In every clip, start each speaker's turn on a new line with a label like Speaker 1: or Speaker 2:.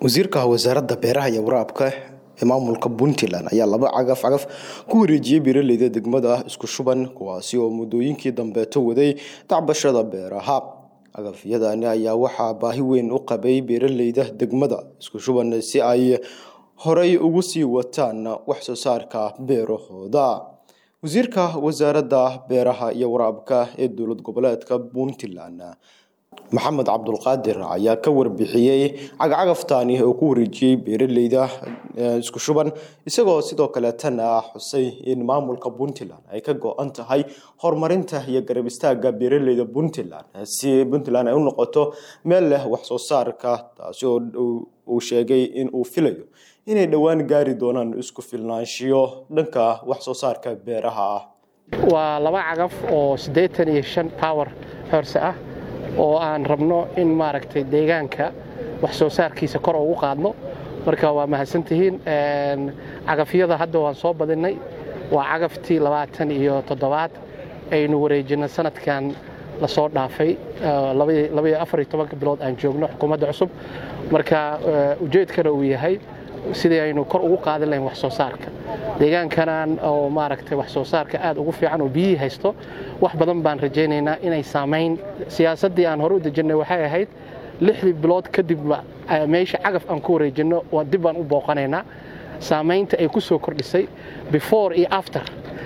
Speaker 1: wasiirka wasaaradda beeraha iyo waraabka ee maamulka puntland ayaa laba cagaf cagaf ku wareejiyey beeraleyda degmada isku shuban kuwaasi oo muddooyinkii dambeeto waday tacbashada beeraha cagafyadani ayaa waxaa baahi weyn u qabay beeraleyda degmada isku shuban si ay horey ugu sii wataan wax soo saarka beerahooda wasiirka wasaaradda beeraha iyo waraabka ee dowlad goboleedka puntland maxamed cabdulqaadir ayaa ka warbixiyey cagacagaftani oo ku wareejiyey beeraleyda isku shuban isagoo sidoo kaleetana xusay in maamulka puntland ay ka go-an tahay horumarinta iyo garab istaaga beeraleyda puntland si puntland ay u noqoto meel leh wax soo saarka taasi oo uu sheegay in uu filayo inay dhowaan gaari doonaan isku filnaanshiyo dhanka wax soo saarka beeraha ah
Speaker 2: waa laba cagaf oo siddeetan iyo shan power horse ah oo aan rabno in maaragtay deegaanka wax soo saarkiisa kor ugu qaadno marka waa mahadsantihiin cagafyada hadda waan soo badinay waa cagaftii labaatan iyo toddobaad aynu wareejino sanadkan lasoo dhaafay labaiyo afariyo tobanka bilood aan joogno xukuumadda cusub marka ujeedkana uu yahay sidii aynu kor ugu qaadin lahayn wax soo saarka deegaankanan oo maaragtay wax soo saarka aad ugu fiican oo biyihii haysto wax badan baan rajaynaynaa inay saamayn siyaasaddii aan hore u dejinnay waxay ahayd lixdii bilood kadibba meesha cagaf aan ku wareejinno dib baan u booqanaynaa saamaynta ay ku soo kordhisay before iyo after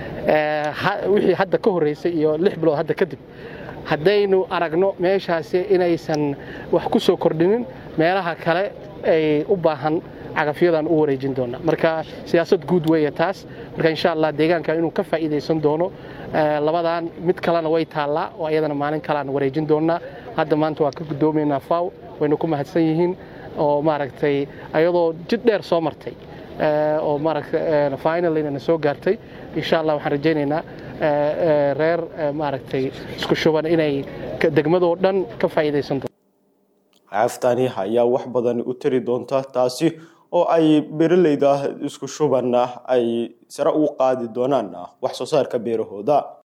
Speaker 2: wixii hadda ka horreysay iyo lix bilood hadda kadib haddaynu aragno meeshaasi inaysan wax ku soo kordhinin meelaha kale ay u baahan cagafyadan u wareejin doona marka siyaasad guud weeye taas marka insha allah deegaanka inuu ka faa'iidaysan doono labadan mid kalena way taallaa oo iyadana maalin kalean wareejin doonaa hadda maanta waa ka guddoomaynaa faw waynu ku mahadsan yihiin oo maaragtay ayadoo jid dheer soo martay oo maaragtay finalina na soo gaartay insha allah waxaan rajaynaynaa reer maaragtay isku shuban inay degmadoo dhan ka faa'iidaysan doonto
Speaker 1: caaftani ayaa wax badan u tari doonta taasi oo ay beeraleyda isku shubanna ay sare ugu qaadi doonaan wax soo saarka beerahooda